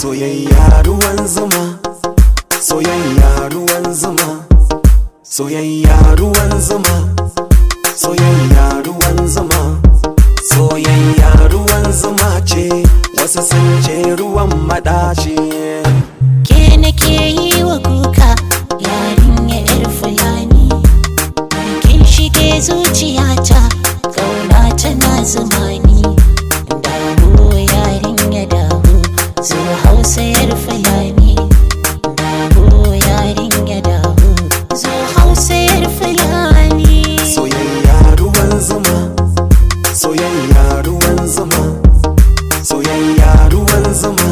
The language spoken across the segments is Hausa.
soyayya ruwan zuma soyayya ruwan zuma soyayya ruwan zuma soyayya ruwan zuma soyayya ruwan zuma ce wasu sun ce ruwan madaci ke nake yi wa kuka yarinya yar fulani kin shige zuciyata kauna tana zumani dawo yarinya dawo zo hausa yar fulani dawo yarinya dawo zo hausa yar fulani soyayya ruwan zuma soyayya ruwan zuma soyayya ruwan zuma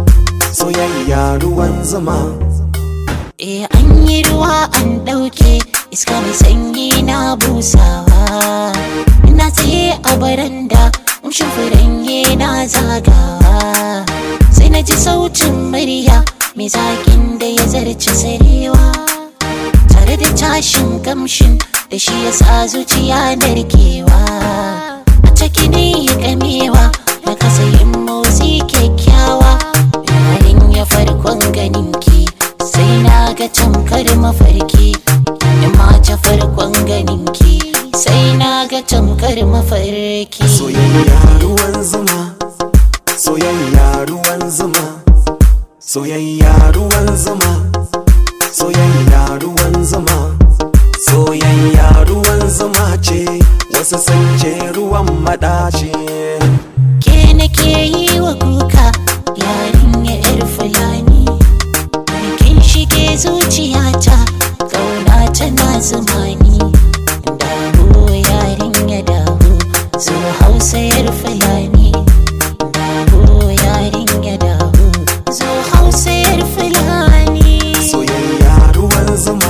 soyayya ruwan zuma Eh an yi ruwa an ɗauke iska mai sanyi na busawa Ina tsaye a baranda umshin furange na zagawa Sai na ji sautin murya mai zaƙin da ya zarce sarewa Tare da tashin kamshin da shi ya sa zuciya narkewa A ciki ne ya kamewa na kasa yin motsi kyakkyawa Yayin ya farkon ganinki sai na ga tamkar mafarki in ma ta farkon ganinki sai na ga tamkar mafarki soyayya ruwan zuma soyayya ruwan zuma soyayya ruwan zuma soyayya ruwan zuma soyayya ruwan zuma ce wasu sun ce ruwan madaci ke nake yi wa kuka yarinya yar fulani kin shige zuciyata kauna tana zumani dawo yarinya dawo zo hausa yar fulani dawo yarinya dawo zo hausa yar fulani soyayya ruwan zuma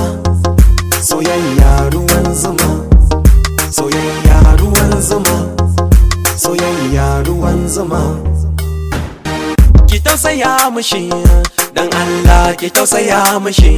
soyayya ruwan zuma soyayya ruwan zuma soyayya ruwan zuma ki tausaya mushi dan Allah ki tausaya mushi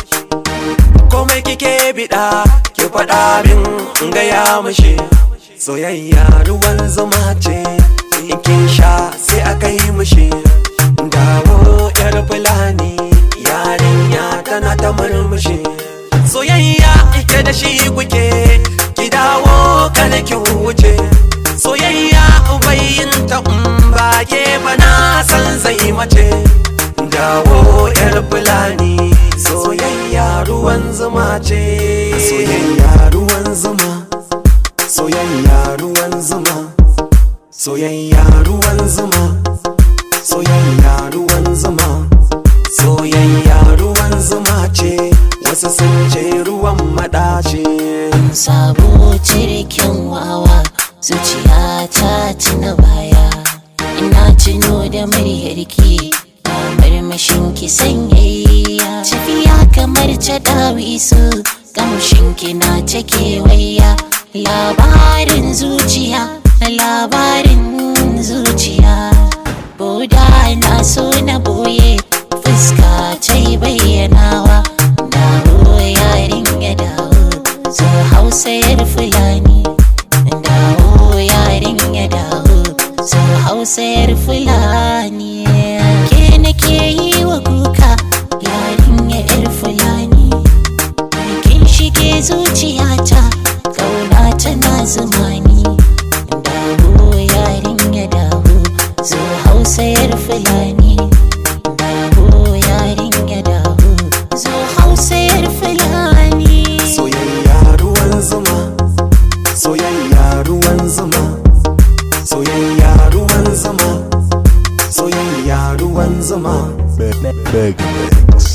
komai kike bida ki faɗa min in gaya mushi soyayya ruwan zuma ce in kin sha sai aka yi mushi dawo yar fulani yarinya tana ta murmushi soyayya ike da shi kuke ki dawo kada ki wuce soyayya bayin ta ba ke ba na san zai mace dawo yar fulani soyayya ruwan zuma ce soyayya ruwan zuma soyayya ruwan zuma soyayya ruwan zuma soyayya ruwan zuma soyayya ruwan zuma ce wasu sun ce ruwan madaci sabo cirkin wawa zuciya ta tuna baya ina tuno da muryarki kamar mashinki sanyayya tafiya kamar ta dawisu kamshinki na ta kewaya labarin zuciya labarin zuciya Boda na so na boye fuska ta yi bayyanawa dawo yarin ya dawo zo hausa yar fulani dawo yarin ya dawo zo hausa yar fulani ke nake yi wa kuka yarin ya yar fulani kin shige zuciyata kauna tana zumani dawo yarin ya dawo zo hausa yar fulani dawo yarin ya dawo zo hausa yar fulani soyayya ruwan zuma soyayya ruwan zuma soyayya ruwan zuma soyayya ruwan zuma Mega Mix.